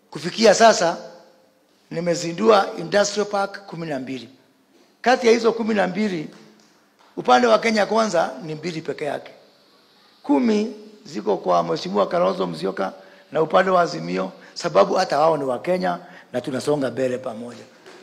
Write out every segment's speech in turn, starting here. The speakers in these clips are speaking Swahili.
Kufikia sasa nimezindua industrial park kumi na mbili. Kati ya hizo kumi na mbili upande wa Kenya Kwanza ni mbili peke yake, kumi ziko kwa Mheshimiwa Kalonzo Musyoka na upande wa Azimio, sababu hata wao ni wa Kenya na tunasonga mbele pamoja.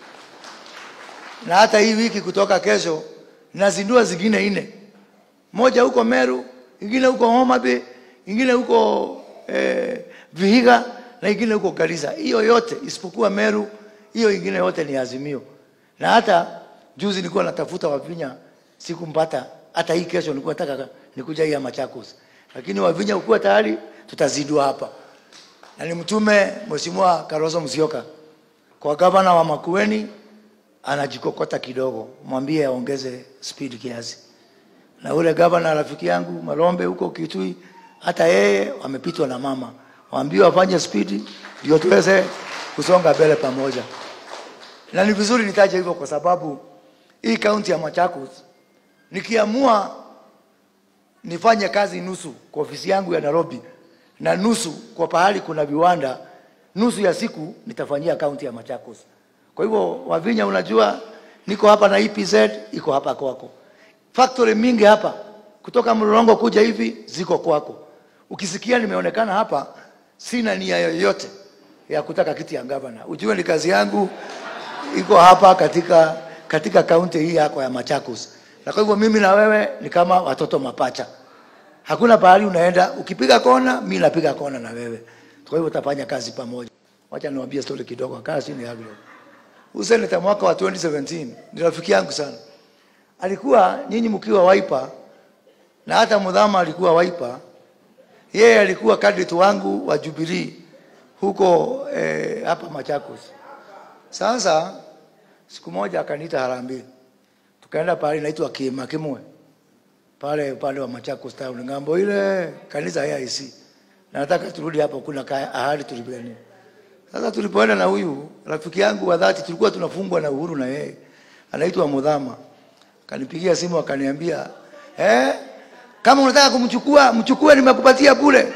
Na hata hii wiki kutoka kesho nazindua zingine nne, moja huko Meru, ingine huko Homa Bay, ingine huko eh, Vihiga na ingine huko Garissa. Hiyo yote isipokuwa Meru, hiyo ingine yote ni Azimio. Na hata juzi nilikuwa natafuta Wavinya sikumpata. Hata hii kesho nilikuwa nataka nikuja hii ya Machakos, lakini Wavinya ukuwa tayari, tutazindua hapa na nimtume Mheshimiwa Kalonzo Musyoka kwa gavana wa Makueni, anajikokota kidogo, mwambie aongeze speed kiasi. Na ule gavana rafiki yangu Malombe huko Kitui, hata yeye amepitwa na mama, waambiwe afanye speed ndio tuweze kusonga mbele pamoja. Na ni vizuri nitaje hivyo kwa sababu hii kaunti ya Machakos nikiamua nifanye kazi nusu kwa ofisi yangu ya Nairobi na nusu kwa pahali kuna viwanda, nusu ya siku nitafanyia kaunti ya Machakos. Kwa hivyo Wavinya, unajua niko hapa na EPZ iko hapa kwako, factory mingi hapa kutoka Mlolongo kuja hivi ziko kwako. Ukisikia nimeonekana hapa, sina nia yoyote ya kutaka kiti ya gavana, ujue ni kazi yangu iko hapa katika katika kaunti hii yako ya Machakos, na kwa hivyo mimi na wewe ni kama watoto mapacha. Hakuna pahali unaenda, ukipiga kona, mimi napiga kona na wewe. Kwa hivyo tutafanya kazi pamoja. Wacha niwaambie story kidogo, kaa chini hapo. Huyu seneta mwaka wa 2017 ni rafiki yangu sana. Alikuwa nyinyi mkiwa Wiper na hata Mudhama alikuwa Wiper. Yeye alikuwa candidate wangu wa Jubilee huko eh, hapa Machakos. Sasa siku moja akaniita Harambee. Tukaenda pale inaitwa Kimakimwe pale upande wa Machakos town ngambo ile kanisa ya AIC. Na nataka turudi hapo, kuna ka- ahadi tulipigania. Sasa tulipoenda na huyu rafiki yangu wa dhati, tulikuwa tunafungwa na uhuru na yeye, anaitwa Mudhama, akanipigia simu akaniambia, eh, kama unataka kumchukua mchukue, nimekupatia bure.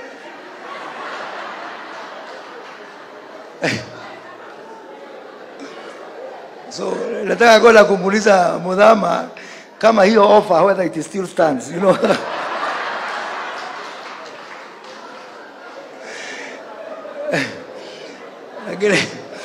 So nataka kwenda kumuuliza Mudhama kama hiyo offer whether it still stands, you know. lakini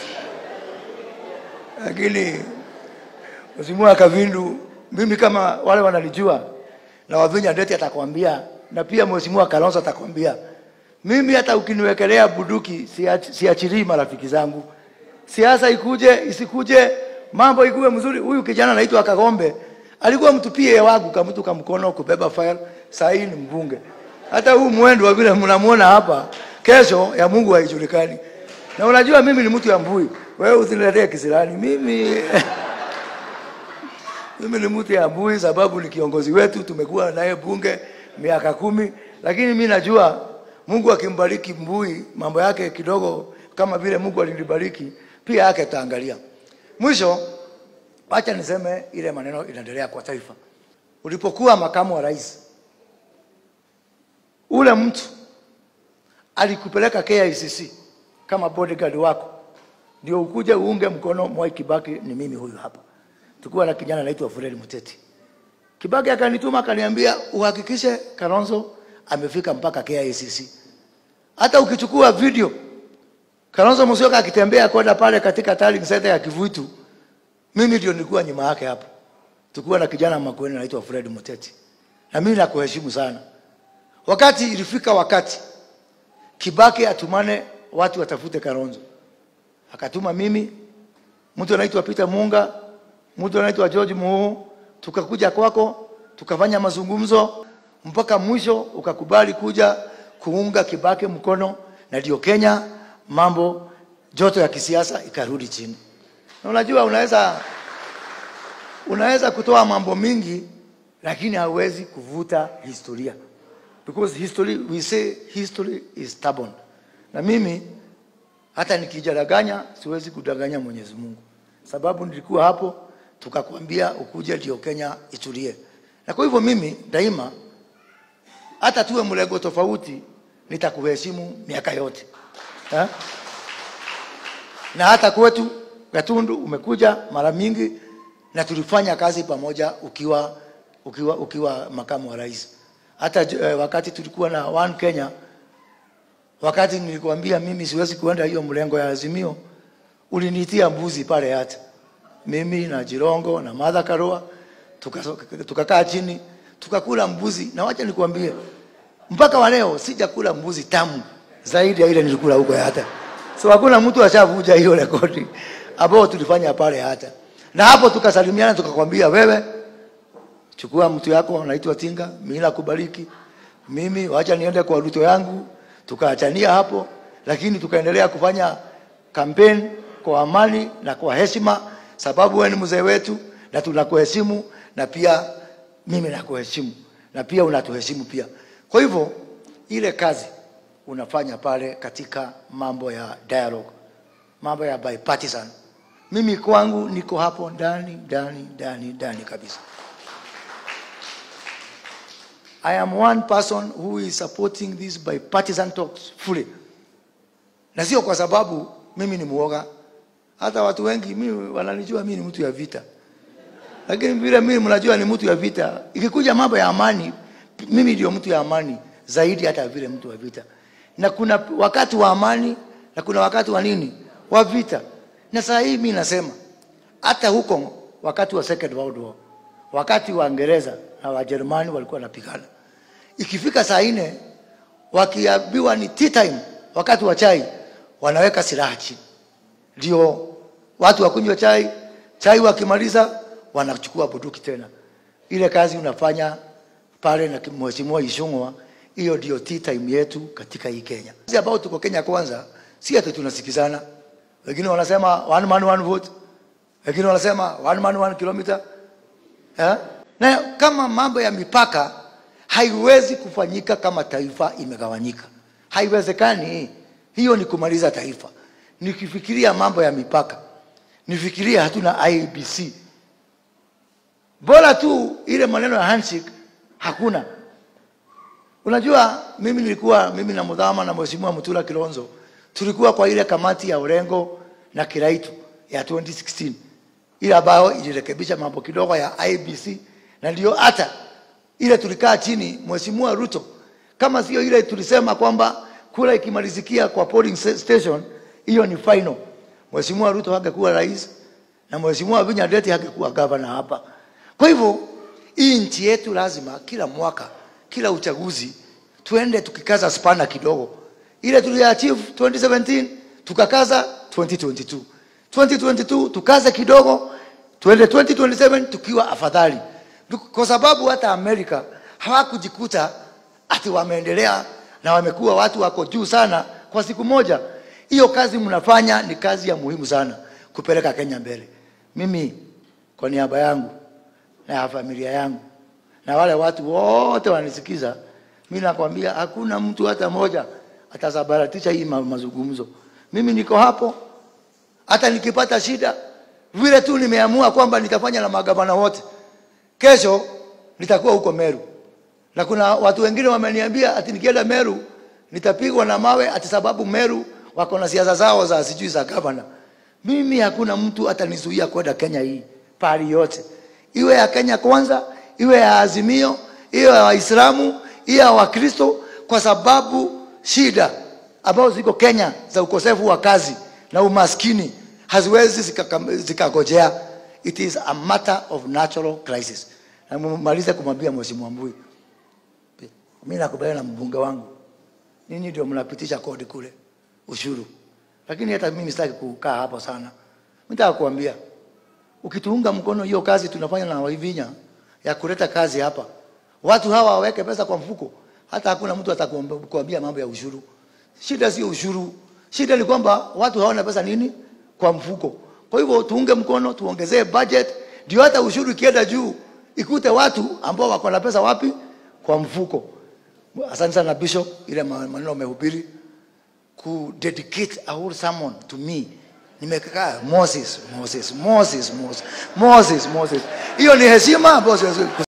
lakini Mheshimiwa Kavindu, mimi kama wale wananijua na Wavinya Ndeti atakwambia na pia Mheshimiwa Kalonzo atakwambia, mimi hata ukiniwekelea buduki siach- siachirii marafiki zangu. Siasa ikuje isikuje, mambo ikuwe mzuri. Huyu kijana anaitwa Kagombe alikuwa mtupie wangu kamtu kamkono kubeba file, saa hii ni mbunge. Hata huu mwendo wa vile mnamuona hapa, kesho ya Mungu haijulikani. Na unajua mimi ni mtu ya mbui, wewe usiniletee kisirani mimi mimi ni mtu ya mbui sababu ni kiongozi wetu, tumekuwa naye bunge miaka kumi, lakini mimi najua Mungu akimbariki Mbui mambo yake kidogo kama vile Mungu alinibariki pia yake taangalia. Mwisho, acha niseme ile maneno inaendelea kwa taifa. Ulipokuwa makamu wa rais, ule mtu alikupeleka KICC kama bodyguard wako, ndio ukuje uunge mkono Mwai Kibaki. Ni mimi huyu hapa, tulikuwa na kijana anaitwa Fred Muteti. Kibaki akanituma akaniambia, uhakikishe Kalonzo amefika mpaka KICC. Hata ukichukua video Kalonzo Musyoka akitembea kwenda pale katika tallying center ya Kivuitu, mimi ndio nilikuwa nyuma yake hapo. Tulikuwa na kijana Makueni anaitwa Fred Muteti, na mimi nakuheshimu sana. Wakati ilifika wakati Kibaki atumane watu watafute Kalonzo, akatuma mimi, mtu anaitwa Peter Munga, mtu anaitwa George Muhu, tukakuja kwako tukafanya mazungumzo mpaka mwisho ukakubali kuja kuunga Kibaki mkono, na ndio Kenya mambo joto ya kisiasa ikarudi chini. Na unajua unaweza unaweza kutoa mambo mingi lakini hauwezi kuvuta historia because history we say history is stubborn. Na mimi hata nikijadanganya siwezi kudanganya Mwenyezi Mungu, sababu nilikuwa hapo tukakwambia ukuje ndio Kenya itulie. Na kwa hivyo mimi daima, hata tuwe mlengo tofauti, nitakuheshimu miaka yote ha? na hata kwetu Gatundu umekuja mara mingi na tulifanya kazi pamoja ukiwa, ukiwa, ukiwa makamu wa rais. Hata eh, wakati tulikuwa na One Kenya, wakati nilikwambia mimi siwezi kuenda hiyo mlengo ya Azimio, ulinitia mbuzi pale hata mimi na Jirongo na Martha Karua tukakaa tuka chini tukakula mbuzi, na wacha nikwambie, mpaka wa leo sijakula mbuzi tamu zaidi ya ile nilikula huko hata. So hakuna mtu ashavuja hiyo rekodi ambao tulifanya pale hata, na hapo tukasalimiana, tukakwambia wewe chukua mtu yako anaitwa Tinga, mimi nakubariki, mimi wacha niende kwa Ruto yangu. Tukaachania hapo, lakini tukaendelea kufanya kampeni kwa amani na kwa heshima, sababu wewe ni mzee wetu na tunakuheshimu, na pia mimi nakuheshimu, na pia unatuheshimu pia. Kwa hivyo ile kazi unafanya pale katika mambo ya dialogue, mambo ya bipartisan, mimi kwangu niko hapo ndani ndani ndani ndani kabisa. I am one person who is supporting these bipartisan talks fully, na sio kwa sababu mimi ni muoga. Hata watu wengi mimi wananijua mimi ni mtu ya vita, lakini vile mimi mnajua ni mtu ya vita. Ikikuja mambo ya amani, mimi ndio mtu ya amani zaidi hata vile mtu wa vita, na kuna wakati wa amani na kuna wakati wa nini, wa vita. Na saa hii mimi nasema hata huko wakati wa Second World War, wakati wa Uingereza na Wajerumani walikuwa wanapigana, ikifika saa nne wakiambiwa ni tea time, wakati wa chai, wanaweka silaha chini, ndio watu wakunywa chai. Chai wakimaliza wanachukua bunduki tena. Ile kazi unafanya pale na mheshimiwa Ishungwa, hiyo ndio tea time yetu katika hii Kenya. Sisi ambao tuko Kenya kwanza, si ati tunasikizana. Wengine wanasema one man one vote, wengine wanasema one man one kilometer eh? Na kama mambo ya mipaka haiwezi kufanyika kama taifa imegawanyika, haiwezekani. Hiyo ni kumaliza taifa. Nikifikiria mambo ya mipaka, nifikiria hatuna IBC, bora tu ile maneno ya handshake hakuna. Unajua, mimi nilikuwa mimi na Mudhama na Mheshimiwa Mutula Kilonzo tulikuwa kwa ile kamati ya Orengo na Kiraitu ya 2016 ile ambayo ilirekebisha mambo kidogo ya IBC, na ndio hata ile tulikaa chini, Mheshimiwa Ruto, kama sio ile tulisema kwamba kura ikimalizikia kwa polling station hiyo ni final, Mheshimiwa Ruto hangekuwa rais na Mheshimiwa Vinya Ndeti hangekuwa gavana hapa. Kwa hivyo hii nchi yetu lazima kila mwaka, kila uchaguzi tuende tukikaza spana kidogo, ile tuliachieve 2017 tukakaza 2022 2022 tukaze kidogo, tuende 2027 tukiwa afadhali, kwa sababu hata Amerika hawakujikuta ati wameendelea na wamekuwa watu wako juu sana kwa siku moja. Hiyo kazi mnafanya ni kazi ya muhimu sana kupeleka Kenya mbele. Mimi kwa niaba yangu na ya familia yangu na wale watu wote wanisikiza, mimi nakwambia hakuna mtu hata moja atasabaratisha hii mazungumzo. Mimi niko hapo hata nikipata shida vile tu nimeamua kwamba nitafanya na magavana wote. Kesho nitakuwa huko Meru, na kuna watu wengine wameniambia ati nikienda Meru nitapigwa na mawe ati sababu Meru wako na siasa zao za sijui za gavana. Mimi hakuna mtu atanizuia kwenda Kenya hii pali yote, iwe ya Kenya kwanza, iwe ya Azimio, iwe ya Waislamu, iwe ya Wakristo, kwa sababu shida ambazo ziko Kenya za ukosefu wa kazi na umaskini haziwezi zikagojea. Zika it is a matter of natural crisis. Na malize kumwambia Mheshimiwa Mbui, mimi nakubaliana na mbunge wangu, ninyi ndio mnapitisha kodi kule ushuru, lakini hata mimi sitaki kukaa hapo sana. Nataka kuambia ukituunga mkono hiyo kazi tunafanya na Waivinya ya kuleta kazi hapa, watu hawa waweke pesa kwa mfuko, hata hakuna mtu atakuambia mambo ya ushuru. Shida sio ushuru, shida ni kwamba watu hawana pesa nini kwa mfuko. Kwa hivyo tuunge mkono, tuongezee budget, ndio hata ushuru ikienda juu ikute watu ambao wako na pesa wapi kwa mfuko. Asante sana Bishop, ile maneno umehubiri ku dedicate a whole sermon to me. Nimekaa Moses, Moses, Moses, Moses, Moses, Moses. Hiyo ni heshima ambayo